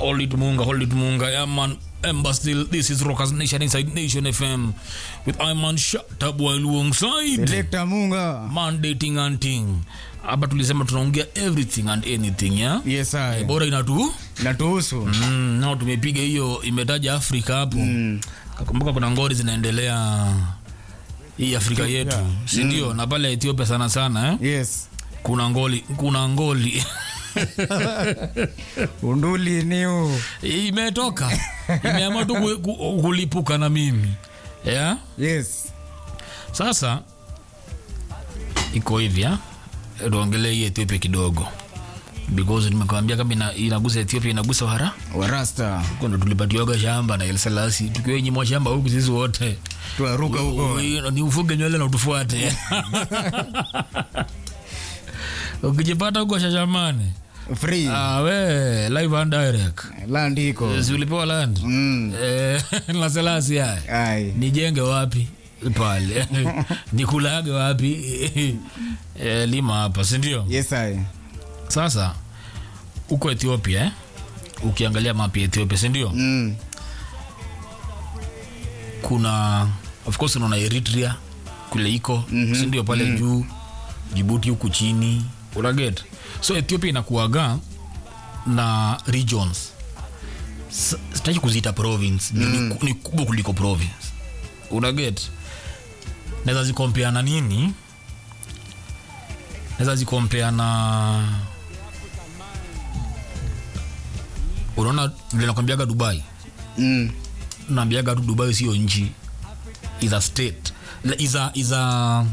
Hold it Munga, hold it Munga. Yeah, man. Ember still, this is Rockers Nation inside Nation FM with Iman Shatabwa alongside Selector Munga. mandating and thing. Hapa tulisema tunaongea everything and anything ya Yes, I. bora inatu Natuhusu. mm, nao tumepiga hiyo imetaja Afrika hapo mm. Kakumbuka kuna ngori zinaendelea hii Afrika yetu si ndio? Na pale Ethiopia sana sana eh? Yes. kuna ngoli kuna ngoli Unduli niu. imetoka imeamua tu ku- ku- kulipuka na mimi yeah? Yes. Sasa iko hivi ah, tuongelee hii Ethiopia kidogo because nimekwambia kama ina, inagusa Ethiopia inagusa wara Warasta. huko ndo tulipatiwaga shamba na El Selassie tukiwa nyimwa shamba huku sisi wote Tuaruka huko. Ui, ni ufuge nywele na utufuate ukijipata huko shashamane Free. ah, we live and direct Land iko. si ulipewa land Mm. eh, la Selassie haya Ai. nijenge wapi pale nikulage wapi e, lima hapa sindio Yes, I. sasa huko ethiopia eh? ukiangalia mapi ya ethiopia sindio Mm. kuna of course unaona eritrea kule iko mm-hmm. sindio pale mm-hmm. juu jibuti huku chini unaget so ethiopia inakuaga na regions S- sitaki kuziita province mm. ni, ni kubwa kuliko province unaget naweza zikompea na nini naweza zikompea na unaona vile nakwambiaga dubai Mm. naambiaga tu dubai sio nchi is a state La- is a, is a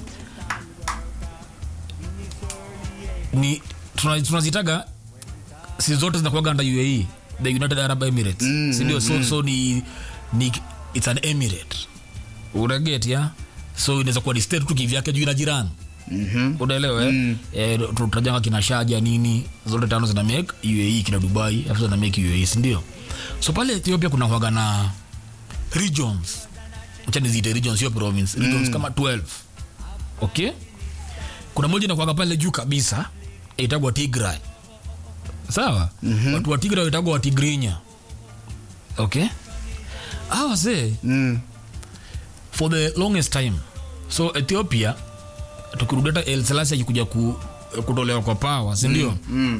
ni tuna- tunazitaga si zote zinakuaga under uae the united arab emirates Mm, sindio so, so ni, ni it's an emirate unaget ya so inaweza kuwa ni state tu kivyake juu ina jirani Mhm. unaelewa mm. eh, tutajanga kina shaja nini zote tano zina make uae kina dubai afu zina make uae sindio so pale ethiopia kuna kwaga na regions chani ziite regions sio province regions kama 12 okay kuna moja inakwaga pale juu kabisa itagwa tigray sawa mm-hmm. watu wa tigray itagwa watigrinya okay awa see Mm. for the longest time so ethiopia tukirudi hata el selasi akikuja ku, kutolewa kwa pawa sindio mm, Mm.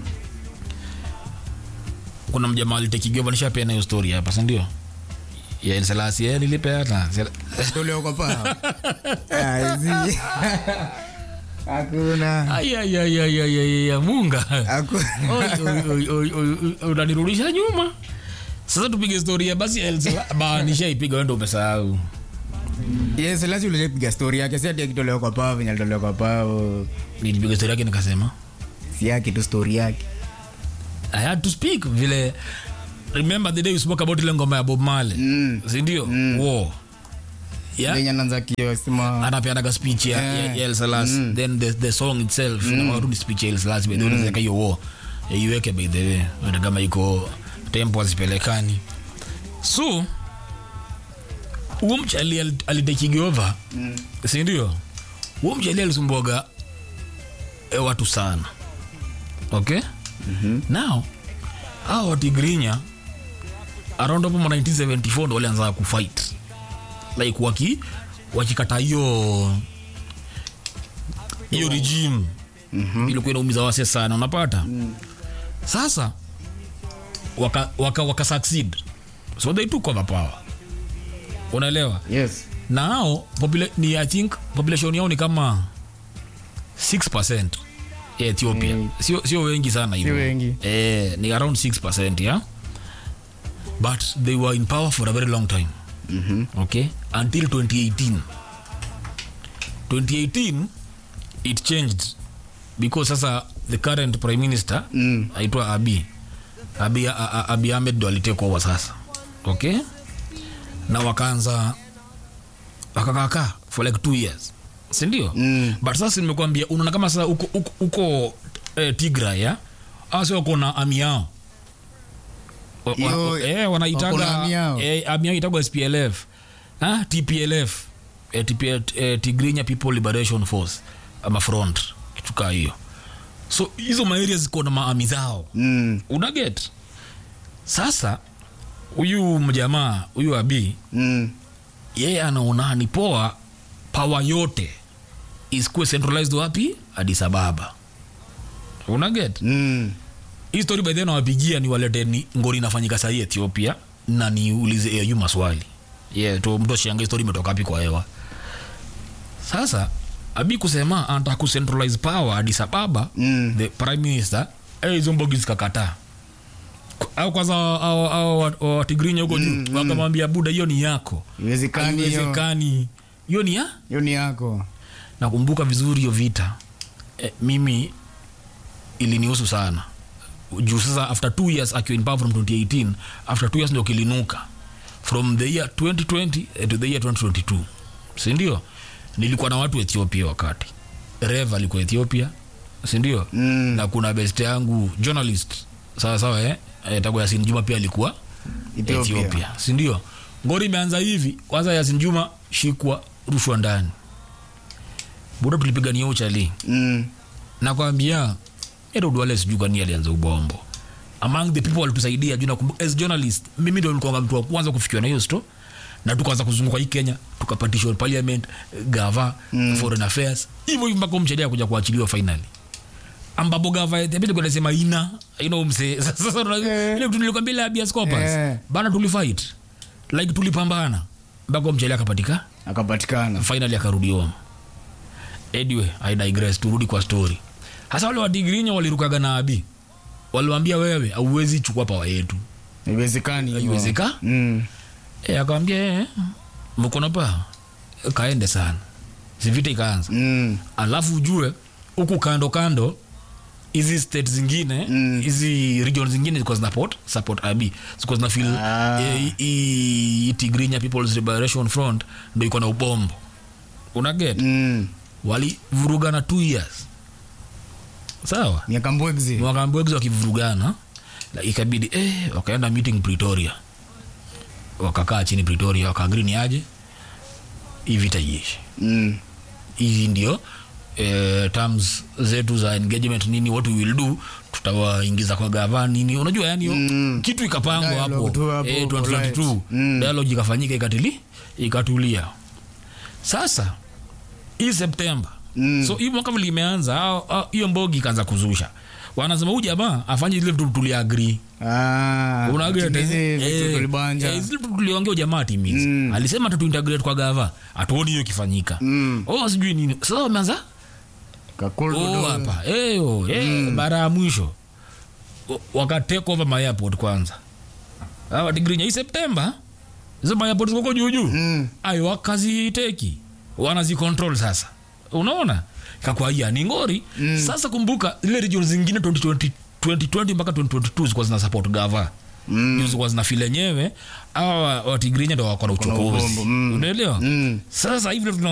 kuna mjamaa alitekigiwa nishapea nayo story hapa sindio ya el selasi eh, nilipeana Toleo kwa paa. Ai, zi. Hakuna. ayayayayayaya munga Hakuna. Oi, oi, oi, oi, oi, oi, unanirudisha nyuma sasa tupige story ya basi El Sela- ba nishaipiga wendo umesahau Yes, lazima ulipiga story yake si ati akitolewa kwa paa venye alitolewa kwa paa. oh, nilipiga story yake nikasema Si yake tu story yake. i had to speak vile remember the day we spoke about ile ngoma ya bob marley Mm. sindio mm. war yeah Venye anaanza kiosema. anapeanaga speech ya, Yeah. ya, ya El Selassie then the, the song itself mm. tu ni speech ya El Selassie by the way unaweza hiyo war ya iweke by the way hata kama iko tempo hazipelekani so huo mchali al- alitekigi over mm. si ndio huo mchali alisumbuaga e, watu sana okay mm-hmm. now hao watigrinya around hapo ma 1974 ndo walianza kufight like waki wakikata hiyo hiyo regime mm-hmm. ilikuwa inaumiza wase sana unapata mm. sasa waka, waka, waka succeed so they took over power unaelewa Yes. na hao popula- ni i think population yao ni kama 6 ya ethiopia Mm. sio, sio wengi sana hivyo. Si wengi. eh, ni around 6 yeah? but they were in power for a very long time Mhm. okay until 2018 2018 it changed because sasa the current prime minister Mm. aitwa abi abi, A- A- abi ahmed ndo alitake over sasa okay na wakaanza wakakaka for like two years sindio Mm. but sasa nimekwambia unaona kama sasa uko, uko, uko eh, tigra ya asi wako na ami yao Wa- wa- Yo, eh, wako na wanaitaga ami yao. eh, ami yao itagwa splf ah, tplf eh, TP, eh, tigrinya people liberation force ama front kitu kaa hiyo so hizo maaria ziko na maami zao Mm. unaget sasa huyu mjamaa huyu abi Mm. yeye anaona ni poa pawa yote isikuwe centralized wapi Addis Ababa unaget Mm. hii story by then nawapigia ni walete ni ngori inafanyika sahii ethiopia na niulize au maswali yeah, tu mtu ashiange story imetoka wapi kwa hewa sasa abi kusema anataka kucentralize power Addis Ababa Mm. the prime minister eh, hizo mbogi zikakataa au kwanza au- au au watigrinya huko juu wakamwambia buda hiyo ni yako Iwezekani hiyo. haiwezekani hiyo ni ya Hiyo ni yako. nakumbuka vizuri hiyo vita e, mimi ilinihusu sana juu sasa after two years akiwa in power from 2018 after two years ndio kilinuka from the year 2020 eh, to the year 2022 sindio nilikuwa na watu ethiopia wakati rev alikuwa ethiopia sindio Mm. na kuna best yangu journalist sawa sawa eh? eh, tago yasin juma pia alikuwa Ethiopia. ethiopia sindio ngori imeanza hivi kwanza yasin juma shikwa rushwa ndani buda tulipigania uchali Mm. nakwambia edodwale sijuu kani alianza ubombo among the people walitusaidia juu nakumbuka as journalist mimi ndo nilikuwa mtu wa kwanza kufikiwa na hiyo sto na tukaanza kuzunguka hii kenya tukapatishwa parliament gava mm. foreign affairs hivyo hivyo mpaka mchedia kuja kuachiliwa finally ambapo gava itabidi kwenda sema ina ina umse sasa una- ile kitu nilikwambia ile habeas corpus Eh. bana tulifight like tulipambana mpaka mchedia akapatika Akapatikana. finally akarudi home anyway i digress turudi kwa story hasa wale wadigrinya walirukaga na abi waliwambia wewe auwezi chukua pawa yetu Iwezekani hiyo. Haiwezeka? Mm. e, akawambia e, mkono pa kaende sana sivita ikaanza Mm. alafu ujue huku kando kando hizi state zingine Mm. hizi region zingine zilikuwa zina support support abi zilikuwa zina feel Ah. eh, hii tigrinya people's liberation front ndo iko na ubombo unaget Mm. walivurugana two years sawa Miaka mbwegzi. wakambwegzi wakivurugana la ikabidi eh, wakaenda meeting pretoria wakakaa chini pretoria wakaagri ni aje hii vita iishi Mm. hizi ndio eh, terms zetu za engagement nini what we will do tutawaingiza kwa gava nini unajua yani Mm. kitu ikapangwa hapo Dialogue tu hapo, eh, polite. 2022 Mm. dialogue ikafanyika ikatili ikatulia sasa hii septemba Mm. so hii mwaka vile imeanza hao- hao- hiyo mbogi ikaanza kuzusha wanasema huyu jamaa afanye zile vitu tuliagri Ah. Timizi vitu tulibanja. tuliongea jamaa timizi Mm. alisema tatuintegrate kwa gava hatuoni hiyo ikifanyika Mm. oh sijui nini sasa wameanza Kakulu oh, dodo. hapa eyo eh, mara ya mwisho O- wakatake over my airport kwanza hawa tigrinya hii septemba hizo my airport ziko juujuu Mm. ayo wakaziteki wanazicontrol sasa unaona kakwaia ni ngori mm. sasa kumbuka zile region zingine 2020 2020 mpaka 2022 zilikuwa zina support gava Mm. Juu zilikuwa zina feel enyewe awa watigrinya ndo wako na na uchokozi ubombo, mm. unaelewa Mm. sasa hivi ndo tuna